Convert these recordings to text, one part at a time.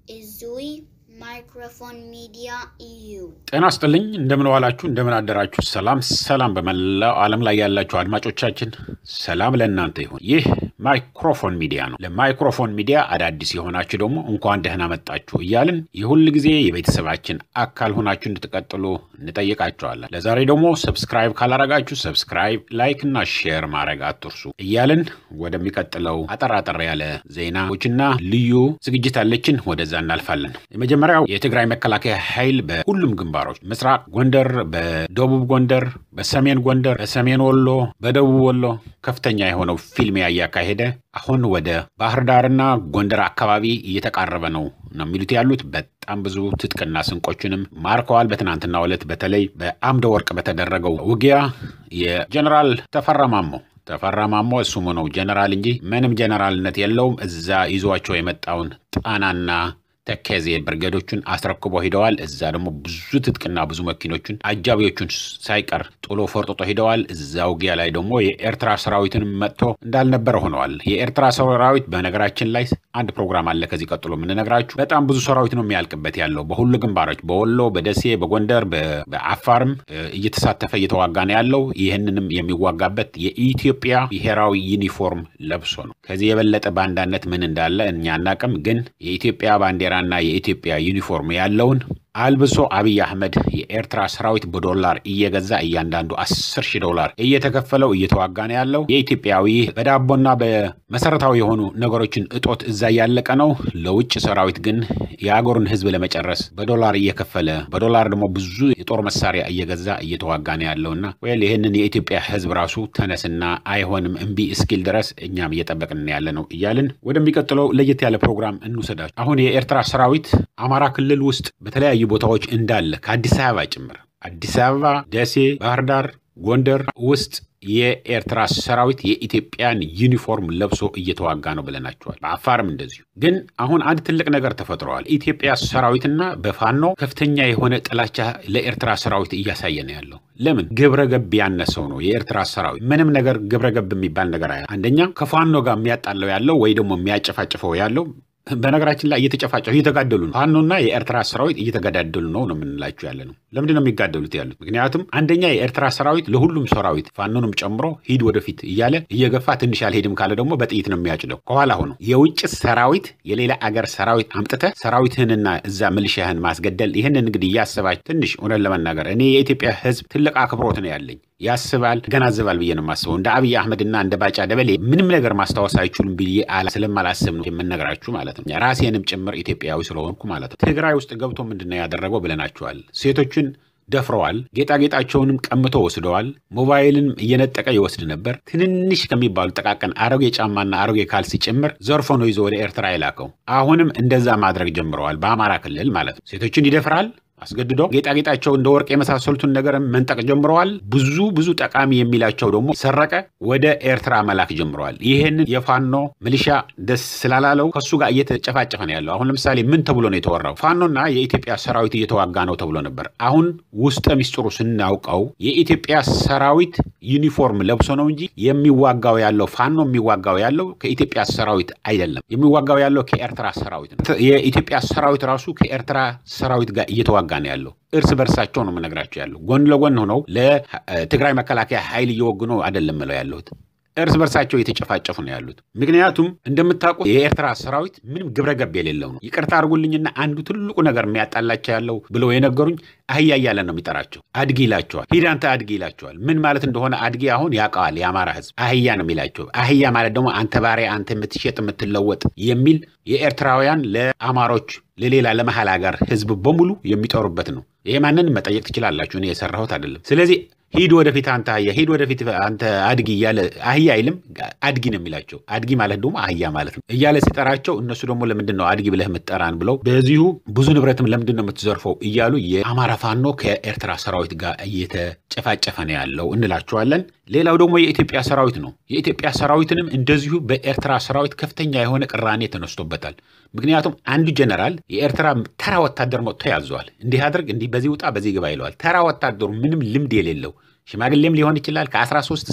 Izui Microphone Media EU. ጤና ስጥልኝ እንደምን ዋላችሁ፣ እንደምን አደራችሁ። ሰላም ሰላም፣ በመላው ዓለም ላይ ያላችሁ አድማጮቻችን ሰላም ለእናንተ ይሁን። ይህ ማይክሮፎን ሚዲያ ነው። ለማይክሮፎን ሚዲያ አዳዲስ የሆናችሁ ደግሞ እንኳን ደህና መጣችሁ እያልን የሁል ጊዜ የቤተሰባችን አካል ሆናችሁ እንድትቀጥሉ እንጠይቃችኋለን። ለዛሬ ደግሞ ሰብስክራይብ ካላረጋችሁ ሰብስክራይብ፣ ላይክ እና ሼር ማድረግ አትርሱ እያልን ወደሚቀጥለው አጠር አጠር ያለ ዜናዎችና ልዩ ዝግጅት አለችን። ወደዛ እናልፋለን። የመጀመሪያው የትግራይ መከላከያ ኃይል በሁሉም ግንባሮች ምስራቅ ጎንደር፣ በደቡብ ጎንደር፣ በሰሜን ጎንደር፣ በሰሜን ወሎ፣ በደቡብ ወሎ ከፍተኛ የሆነው ፊልሚያ እያካሄደ አሁን ወደ ባህር ዳርና ጎንደር አካባቢ እየተቃረበ ነው ነው የሚሉት ያሉት በጣም ብዙ ትጥቅና ስንቆችንም ማርከዋል። በትናንትናው ዕለት በተለይ በአምደ ወርቅ በተደረገው ውጊያ የጀኔራል ተፈራ ማሞ ተፈራ ማሞ እሱም ነው ጀነራል እንጂ ምንም ጀነራልነት የለውም። እዛ ይዟቸው የመጣውን ጣናና ተከዜ ብርጌዶቹን አስረክቦ ሂደዋል። እዛ ደግሞ ብዙ ትጥቅና ብዙ መኪኖቹን አጃቢዎቹን ሳይቀር ጥሎ ፈርጥጦ ሂደዋል። እዛ ውጊያ ላይ ደግሞ የኤርትራ ሰራዊትንም መጥቶ እንዳልነበረ ሆነዋል። የኤርትራ ሰራዊት በነገራችን ላይ አንድ ፕሮግራም አለ ከዚህ ቀጥሎ የምንነግራችሁ። በጣም ብዙ ሰራዊት ነው የሚያልቅበት ያለው በሁሉ ግንባሮች፣ በወሎ፣ በደሴ፣ በጎንደር፣ በአፋርም እየተሳተፈ እየተዋጋ ነው ያለው። ይህንንም የሚዋጋበት የኢትዮጵያ ብሔራዊ ዩኒፎርም ለብሶ ነው። ከዚህ የበለጠ ባንዳነት ምን እንዳለ እኛ አናቅም። ግን የኢትዮጵያ ባንዲራ እና የኢትዮጵያ ዩኒፎርም ያለውን አልብሶ አብይ አህመድ የኤርትራ ሰራዊት በዶላር እየገዛ እያንዳንዱ አስር ሺህ ዶላር እየተከፈለው እየተዋጋ ነው ያለው። የኢትዮጵያዊ በዳቦና በመሰረታዊ የሆኑ ነገሮችን እጦት እዛ እያለቀ ነው። ለውጭ ሰራዊት ግን የአገሩን ሕዝብ ለመጨረስ በዶላር እየከፈለ በዶላር ደግሞ ብዙ የጦር መሳሪያ እየገዛ እየተዋጋ ነው ያለውና ወይል ይህንን የኢትዮጵያ ሕዝብ ራሱ ተነስና አይሆንም እምቢ እስኪል ድረስ እኛም እየጠበቅን ያለ ነው እያልን ወደሚቀጥለው ለየት ያለ ፕሮግራም እንውሰዳቸው። አሁን የኤርትራ ሰራዊት አማራ ክልል ውስጥ በተለያዩ ቦታዎች እንዳለ ከአዲስ አበባ ጭምር አዲስ አበባ፣ ደሴ፣ ባህር ዳር፣ ጎንደር ውስጥ የኤርትራ ሰራዊት የኢትዮጵያን ዩኒፎርም ለብሶ እየተዋጋ ነው ብለናቸዋል። በአፋርም እንደዚሁ። ግን አሁን አንድ ትልቅ ነገር ተፈጥረዋል። ኢትዮጵያ ሰራዊትና በፋኖ ከፍተኛ የሆነ ጥላቻ ለኤርትራ ሰራዊት እያሳየ ነው ያለው። ለምን ግብረ ገብ ያነሰው ነው የኤርትራ ሰራዊት። ምንም ነገር ግብረ ገብ የሚባል ነገር አንደኛ ከፋኖ ጋር የሚያጣለው ያለው ወይ ደግሞ የሚያጨፋጭፈው ያለው በነገራችን ላይ እየተጨፋጨፉ እየተጋደሉ ነው። ፋኖና የኤርትራ ሰራዊት እየተገዳደሉ ነው ነው የምንላችሁ ያለ ነው። ለምንድን ነው የሚጋደሉት ያሉት? ምክንያቱም አንደኛ የኤርትራ ሰራዊት ለሁሉም ሰራዊት ፋኖንም ጨምሮ ሂድ ወደፊት እያለ እየገፋ ትንሽ አልሄድም ካለ ደግሞ በጥይት ነው የሚያጭደው ከኋላ ሆኖ። የውጭ ሰራዊት የሌላ አገር ሰራዊት አምጥተህ ሰራዊትህንና እዛ ምልሻህን ማስገደል ይህንን እንግዲህ እያስባች ትንሽ እውነት ለመናገር እኔ የኢትዮጵያ ሕዝብ ትልቅ አክብሮት ነው ያለኝ ያስባል ገናዝባል ብዬ ነው የማስበው። እንደ አብይ አህመድና እንደ ባጫ ደበሌ ምንም ነገር ማስታወስ አይችሉም ብዬ ስለማላስብ ነው የምነግራችሁ ማለት ነው። ራሴንም ጭምር ኢትዮጵያዊ ስለሆንኩ ማለት ነው። ትግራይ ውስጥ ገብቶ ምንድን ነው ያደረገው ብለናችኋል። ሴቶችን ደፍረዋል። ጌጣጌጣቸውንም ቀምቶ ወስደዋል። ሞባይልን እየነጠቀ ይወስድ ነበር። ትንንሽ ከሚባሉ ጠቃቀን አሮጌ ጫማና አሮጌ ካልሲ ጭምር ዘርፎ ነው ይዞ ወደ ኤርትራ የላከው። አሁንም እንደዛ ማድረግ ጀምረዋል። በአማራ ክልል ማለት ነው። ሴቶችን ይደፍራል አስገድዶ ጌጣጌጣቸው እንደ ወርቅ የመሳሰሉትን ነገር መንጠቅ ጀምረዋል። ብዙ ብዙ ጠቃሚ የሚላቸው ደግሞ ሰረቀ ወደ ኤርትራ መላክ ጀምረዋል። ይህንን የፋኖ ሚሊሻ ደስ ስላላለው ከሱ ጋር እየተጨፋጨፈ ነው ያለው። አሁን ለምሳሌ ምን ተብሎ ነው የተወራው? ፋኖና የኢትዮጵያ ሰራዊት እየተዋጋ ነው ተብሎ ነበር። አሁን ውስጠ ሚስጥሩ ስናውቀው የኢትዮጵያ ሰራዊት ዩኒፎርም ለብሶ ነው እንጂ የሚዋጋው ያለው ፋኖ የሚዋጋው ያለው ከኢትዮጵያ ሰራዊት አይደለም። የሚዋጋው ያለው ከኤርትራ ሰራዊት ነው። የኢትዮጵያ ሰራዊት ራሱ ከኤርትራ ሰራዊት ጋር እየተዋጋ ጋር ነው ያለው። እርስ በርሳቸው ነው የምነግራቸው ያለው። ጎን ለጎን ሆነው ለትግራይ መከላከያ ኃይል እየወጉ ነው አይደለም ምለው ያለሁት እርስ በርሳቸው እየተጨፋጨፉ ነው ያሉት። ምክንያቱም እንደምታውቁት የኤርትራ ሰራዊት ምንም ግብረ ገብ የሌለው ነው። ይቅርታ አድርጉልኝና አንዱ ትልቁ ነገር የሚያጣላቸው ያለው ብለው የነገሩኝ አህያ እያለ ነው የሚጠራቸው። አድጊ ይላቸዋል። ሂድ አንተ አድጊ ይላቸዋል። ምን ማለት እንደሆነ አድጊ አሁን ያውቀዋል የአማራ ሕዝብ አህያ ነው የሚላቸው። አህያ ማለት ደግሞ አንተ ባሪያ፣ አንተ የምትሸጥ የምትለወጥ የሚል የኤርትራውያን ለአማሮች ለሌላ ለመሀል ሀገር ሕዝብ በሙሉ የሚጠሩበት ነው። ይሄ ማንን መጠየቅ ትችላላችሁ። እኔ የሰራሁት አይደለም። ስለዚህ ሂድ ወደፊት አንተ አህያ፣ ሂድ ወደፊት አንተ አድጊ እያለ አህያ አይልም አድጊ ነው የሚላቸው። አድጊ ማለት ደግሞ አህያ ማለት ነው እያለ ሲጠራቸው እነሱ ደግሞ ለምንድን ነው አድጊ ብለህ የምትጠራን ብለው በዚሁ ብዙ ንብረትም ለምንድን ነው የምትዘርፈው እያሉ የአማራ ፋኖ ከኤርትራ ሰራዊት ጋር እየተጨፋጨፈ ነው ያለው እንላቸዋለን። ሌላው ደግሞ የኢትዮጵያ ሰራዊት ነው። የኢትዮጵያ ሰራዊትንም እንደዚሁ በኤርትራ ሰራዊት ከፍተኛ የሆነ ቅራኔ ተነስቶበታል። ምክንያቱም አንዱ ጀነራል የኤርትራ ተራ ወታደር መጥቶ ያዘዋል። እንዲህ አድርግ፣ እንዲህ በዚህ ውጣ፣ በዚህ ግባ ይለዋል። ተራ ወታደሩ ምንም ልምድ የሌለው ሽማግሌም ሊሆን ይችላል ከ13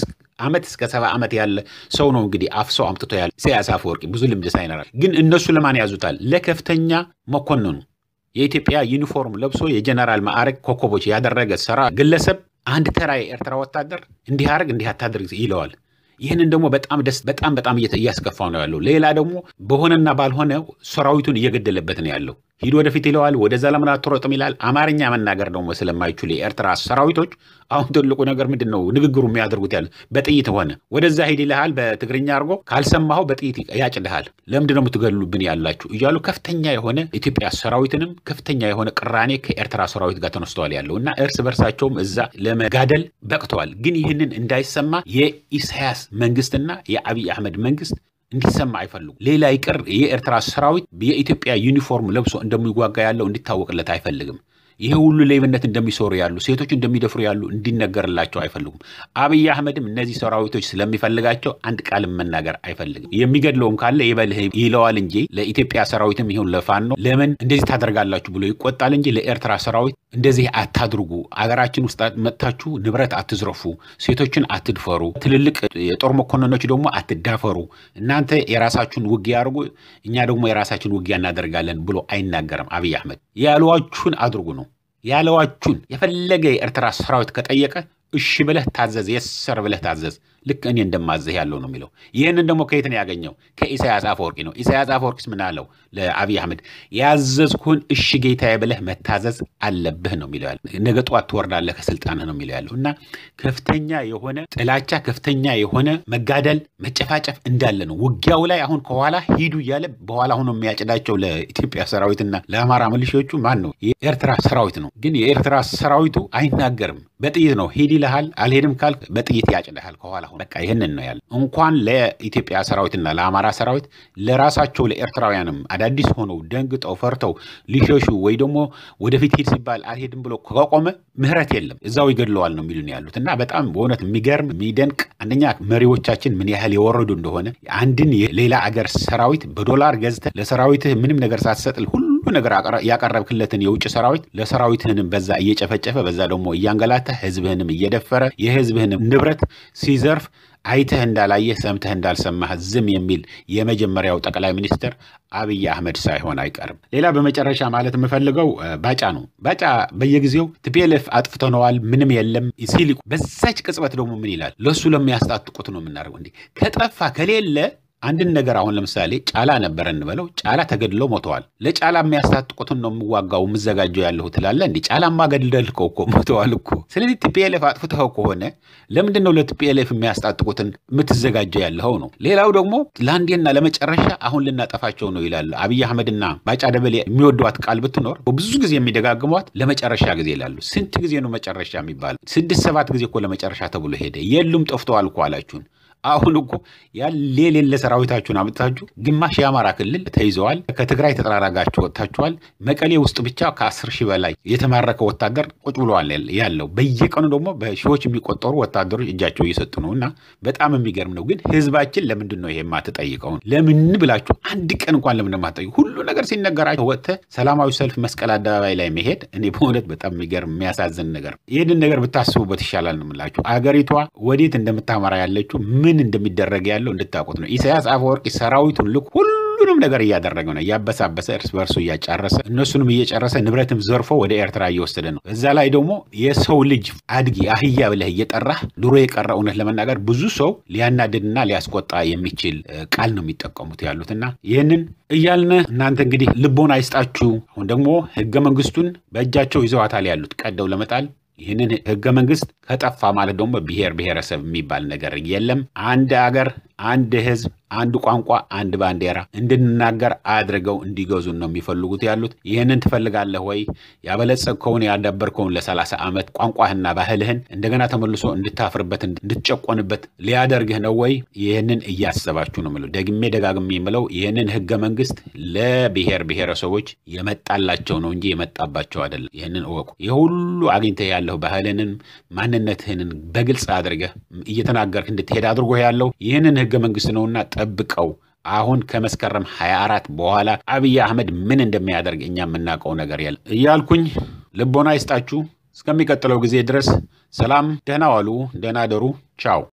ዓመት እስከ ሰባ ዓመት ያለ ሰው ነው እንግዲህ አፍሶ አምጥቶ ያለ ኢሳያስ አፈወርቂ ብዙ ልምድ ሳይኖራል። ግን እነሱ ለማን ያዙታል? ለከፍተኛ መኮንኑ የኢትዮጵያ ዩኒፎርም ለብሶ የጀነራል ማዕረግ ኮከቦች ያደረገ ሰራ ግለሰብ አንድ ተራ የኤርትራ ወታደር እንዲህ አድርግ እንዲህ አታድርግ ይለዋል። ይህንን ደግሞ በጣም ደስ በጣም በጣም እያስከፋው ነው ያለው። ሌላ ደግሞ በሆነና ባልሆነ ሰራዊቱን እየገደለበት ነው ያለው። ሂድ ወደፊት ይለዋል። ወደዛ ለምን አትሮጥም ይላል። አማርኛ መናገር ደግሞ ስለማይችሉ የኤርትራ ሰራዊቶች አሁን ትልቁ ነገር ምንድን ነው ንግግሩ የሚያደርጉት ያለ በጥይት ሆነ ወደዛ ሂድ ይልሃል በትግርኛ አድርጎ ካልሰማኸው በጥይት ያጭልሃል። ለምንድን ነው የምትገሉብን ያላችሁ እያሉ ከፍተኛ የሆነ ኢትዮጵያ ሰራዊትንም ከፍተኛ የሆነ ቅራኔ ከኤርትራ ሰራዊት ጋር ተነስተዋል ያለው እና እርስ በርሳቸውም እዛ ለመጋደል በቅተዋል። ግን ይህንን እንዳይሰማ የኢሳያስ መንግስትና የአብይ አህመድ መንግስት እንዲሰማ አይፈልጉም። ሌላ ይቅር የኤርትራ ሰራዊት የኢትዮጵያ ዩኒፎርም ለብሶ እንደሚዋጋ ያለው እንዲታወቅለት አይፈልግም። ይሄ ሁሉ ሌብነት እንደሚሰሩ ያሉ ሴቶች እንደሚደፍሩ ያሉ እንዲነገርላቸው አይፈልጉም። አብይ አህመድም እነዚህ ሰራዊቶች ስለሚፈልጋቸው አንድ ቃልም መናገር አይፈልግም። የሚገድለውም ካለ ይበልህ ይለዋል እንጂ ለኢትዮጵያ ሰራዊትም ይሁን ለፋኖ ለምን እንደዚህ ታደርጋላችሁ ብሎ ይቆጣል እንጂ ለኤርትራ ሰራዊት እንደዚህ አታድርጉ፣ አገራችን ውስጥ መጥታችሁ ንብረት አትዝረፉ፣ ሴቶችን አትድፈሩ፣ ትልልቅ የጦር መኮንኖች ደግሞ አትዳፈሩ፣ እናንተ የራሳችሁን ውጊያ አድርጉ፣ እኛ ደግሞ የራሳችን ውጊያ እናደርጋለን ብሎ አይናገርም። አብይ አህመድ ያለዋችሁን አድርጉ ነው ያለዋችሁን። የፈለገ የኤርትራ ሰራዊት ከጠየቀ እሺ ብለህ ታዘዝ፣ የሰር ብለህ ታዘዝ። ልክ እኔ እንደማዘህ ያለው ነው የሚለው። ይህንን ደግሞ ከየት ነው ያገኘው? ከኢሳያስ አፈወርቂ ነው። ኢሳያስ አፈወርቂስ ምን አለው ለአብይ አህመድ? ያዘዝኩህን እሺ ጌታዬ ብለህ መታዘዝ አለብህ ነው የሚለው ያለው። ነገ ጠዋት ትወርዳለህ ከስልጣንህ ነው የሚለው ያለው እና ከፍተኛ የሆነ ጥላቻ፣ ከፍተኛ የሆነ መጋደል፣ መጨፋጨፍ እንዳለ ነው። ውጊያው ላይ አሁን ከኋላ ሂዱ እያለ በኋላ ሆኖ የሚያጭዳቸው ለኢትዮጵያ ሰራዊትና ለአማራ ሚሊሻዎቹ ማን ነው? የኤርትራ ሰራዊት ነው። ግን የኤርትራ ሰራዊቱ አይናገርም። በጥይት ነው ሂድ ይልሃል። አልሄድም ካልክ በጥይት ያጭድሃል ከኋላ በቃ ይህንን ነው ያለ። እንኳን ለኢትዮጵያ ሰራዊትና ለአማራ ሰራዊት ለራሳቸው ለኤርትራውያንም አዳዲስ ሆነው ደንግጠው ፈርተው ሊሸሹ ወይ ደግሞ ወደፊት ሂድ ሲባል አልሄድም ብሎ ከቆመ ምህረት የለም፣ እዛው ይገድለዋል ነው የሚሉን ያሉት እና በጣም በእውነት የሚገርም የሚደንቅ አንደኛ መሪዎቻችን ምን ያህል የወረዱ እንደሆነ አንድን የሌላ አገር ሰራዊት በዶላር ገዝተህ ለሰራዊትህ ምንም ነገር ሳትሰጥል ሁሉ ነገር ያቀረብክለትን የውጭ ሰራዊት ለሰራዊትህንም በዛ እየጨፈጨፈ በዛ ደግሞ እያንገላታ ህዝብህንም እየደፈረ የህዝብህንም ንብረት ሲዘርፍ አይተህ እንዳላየህ ሰምተህ እንዳልሰማህ ዝም የሚል የመጀመሪያው ጠቅላይ ሚኒስትር አብይ አህመድ ሳይሆን አይቀርም። ሌላ በመጨረሻ ማለት የምፈልገው ባጫ ነው። ባጫ በየጊዜው ቲፒኤልኤፍ አጥፍተነዋል ምንም የለም ሲል በዛች ቅጽበት ደግሞ ምን ይላል? ለእሱ ለሚያስታጥቁት ነው የምናደርገው። እንዲህ ከጠፋ ከሌለ አንድን ነገር አሁን ለምሳሌ ጫላ ነበረ እንበለው። ጫላ ተገድለው ሞተዋል። ለጫላ የሚያስታጥቁትን ነው የምዋጋው የምዘጋጀው ያለሁ ትላለ። እንዲ ጫላማ ገድለልከው እኮ ሞተዋል እኮ። ስለዚህ ቲፒኤልኤፍ አጥፍተኸው ከሆነ ለምንድን ነው ለቲፒኤልኤፍ የሚያስታጥቁትን የምትዘጋጀው ያለኸው ነው። ሌላው ደግሞ ለአንዴና ለመጨረሻ አሁን ልናጠፋቸው ነው ይላሉ አብይ አህመድና ባጫ ደበሌ። የሚወዷት ቃል ብትኖር ብዙ ጊዜ የሚደጋግሟት ለመጨረሻ ጊዜ ይላሉ። ስንት ጊዜ ነው መጨረሻ የሚባለው? ስድስት ሰባት ጊዜ እኮ ለመጨረሻ ተብሎ ሄደ። የሉም ጠፍተዋል እኮ አላችሁን። አሁን እኮ ያለ የሌለ ሰራዊታችሁን አምጥታችሁ ግማሽ የአማራ ክልል ተይዘዋል። ከትግራይ ተጠራራጋችሁ ወጥታችኋል። መቀሌ ውስጥ ብቻ ከአስር ሺህ በላይ የተማረከ ወታደር ቁጭ ብለዋል ያለው። በየቀኑ ደግሞ በሺዎች የሚቆጠሩ ወታደሮች እጃቸው እየሰጡ ነው። እና በጣም የሚገርም ነው። ግን ህዝባችን ለምንድን ነው ይሄ የማትጠይቀውን? ለምን ብላችሁ አንድ ቀን እንኳን ለምን የማትጠይቁ? ሁሉ ነገር ሲነገራቸው ወጥተህ ሰላማዊ ሰልፍ መስቀል አደባባይ ላይ መሄድ እኔ በእውነት በጣም የሚገርም የሚያሳዝን ነገር። ይህንን ነገር ብታስቡበት ይሻላል ነው የምላችሁ። አገሪቷ ወዴት እንደምታመራ ያለችው ምን እንደሚደረግ ያለው እንድታውቁት ነው። ኢሳያስ አፈወርቂ ሰራዊቱን ልክ ሁሉንም ነገር እያደረገ ነው። እያበሳበሰ እርስ በርሱ እያጫረሰ እነሱንም እየጨረሰ ንብረትም ዘርፎ ወደ ኤርትራ እየወሰደ ነው። እዛ ላይ ደግሞ የሰው ልጅ አድጊ አህያ ብለህ እየጠራህ ድሮ የቀረ እውነት ለመናገር ብዙ ሰው ሊያናድድና ሊያስቆጣ የሚችል ቃል ነው የሚጠቀሙት ያሉት እና ይህንን እያልን እናንተ እንግዲህ ልቦና አይስጣችሁ። አሁን ደግሞ ህገ መንግስቱን በእጃቸው ይዘዋታል ያሉት ቀደው ለመጣል ይህንን ህገ መንግስት ከጠፋ ማለት ደግሞ ብሔር ብሔረሰብ የሚባል ነገር የለም። አንድ አገር፣ አንድ ህዝብ፣ አንድ ቋንቋ፣ አንድ ባንዲራ እንድንናገር አድርገው እንዲገዙን ነው የሚፈልጉት ያሉት። ይህንን ትፈልጋለህ ወይ? ያበለጸግከውን ያዳበርከውን ለሰላሳ ዓመት ቋንቋህና ባህልህን እንደገና ተመልሶ እንድታፍርበት እንድትጨቆንበት ሊያደርግህ ነው ወይ? ይህንን እያሰባችሁ ነው የምለው። ደግሜ ደጋግሜ የምለው ይህንን ህገ መንግስት ለብሔር ብሔረሰቦች የመጣላቸው ነው እንጂ የመጣባቸው አይደለም። ይህንን እወቁ። ይህ ሁሉ አግኝተህ ያለሁ ባህልንም ማንነትህንን በግልጽ አድርገህ እየተናገርክ እንድትሄድ አድርጎ ያለው ይህንን ህገ መንግስት ነውና ጠብቀው። አሁን ከመስከረም 24 በኋላ አብይ አህመድ ምን እንደሚያደርግ እኛ የምናውቀው ነገር የለም እያልኩኝ ልቦና ይስጣችሁ። እስከሚቀጥለው ጊዜ ድረስ ሰላም፣ ደህና ዋሉ፣ ደህና ደሩ። ቻው